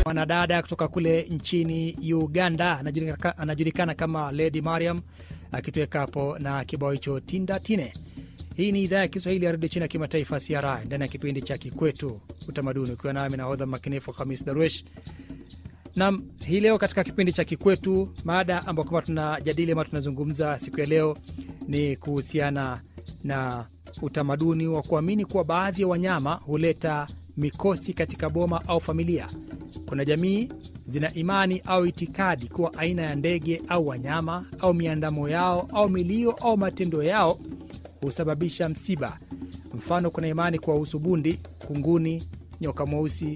mwanadada kutoka kule nchini Uganda anajulikana, anajulikana kama Lady Mariam akituweka hapo na kibao hicho tinda tine. Hii ni idhaa ya Kiswahili ya redio chini ya kimataifa CRI ndani ya kipindi cha Kikwetu Utamaduni, ukiwa nami nahodha makinefu Hamis Darwesh. Nam, hii leo katika kipindi cha Kikwetu, mada ambayo kama tunajadili ama tunazungumza siku ya leo ni kuhusiana na utamaduni wa kuamini kuwa baadhi ya wanyama huleta mikosi katika boma au familia. Kuna jamii zina imani au itikadi kuwa aina ya ndege au wanyama au miandamo yao au milio au matendo yao husababisha msiba. Mfano, kuna imani kuwahusu bundi, kunguni, nyoka mweusi,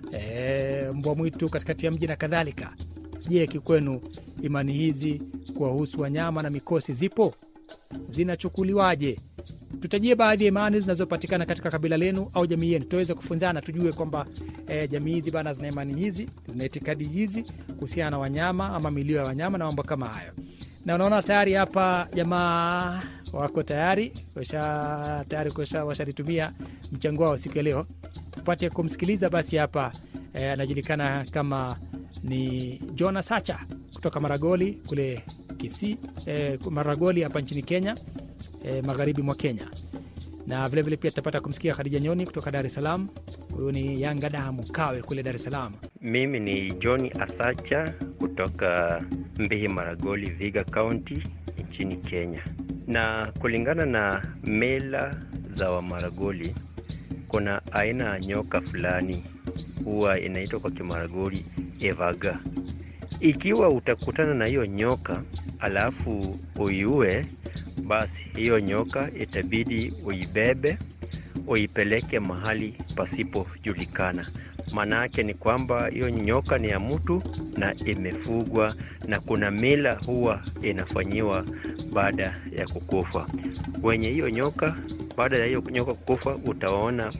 e, mbwa mwitu katikati ya mji na kadhalika. Je, kikwenu imani hizi kuwahusu wanyama na mikosi zipo? Zinachukuliwaje? Tutajie baadhi ya imani zinazopatikana katika kabila lenu au jamii yenu, tuweze kufunzana, tujue kwamba e, jamii hizi bana zina imani hizi, zina itikadi hizi kuhusiana na wanyama ama milio ya wanyama na mambo kama hayo. Na unaona tayari hapa jamaa wako tayari washa tayari washalitumia mchango wao siku ya leo, tupate kumsikiliza. Basi hapa e, anajulikana kama ni Jonas Sacha kutoka Maragoli kule Kisii, e, Maragoli hapa nchini Kenya. E, magharibi mwa Kenya na vilevile vile pia tutapata kumsikia Khadija Nyoni kutoka Dar es Salaam. Huyu ni Yanga Damu Kawe kule Dar es Salaam. Mimi ni John Asacha kutoka Mbihi Maragoli, Viga County nchini Kenya. Na kulingana na mila za Wamaragoli, kuna aina ya nyoka fulani huwa inaitwa kwa Kimaragoli evaga. Ikiwa utakutana na hiyo nyoka alafu uiue basi hiyo nyoka itabidi uibebe uipeleke mahali pasipojulikana. Maana yake ni kwamba hiyo nyoka ni ya mtu na imefugwa, na kuna mila huwa inafanyiwa baada ya kukufa. Wenye hiyo nyoka, baada ya hiyo nyoka kukufa, utaona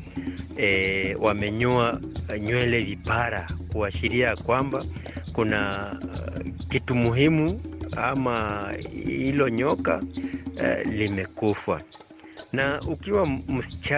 e, wamenyoa nywele vipara, kuashiria kwamba kuna uh, kitu muhimu ama hilo nyoka uh, limekufa. Na ukiwa msichana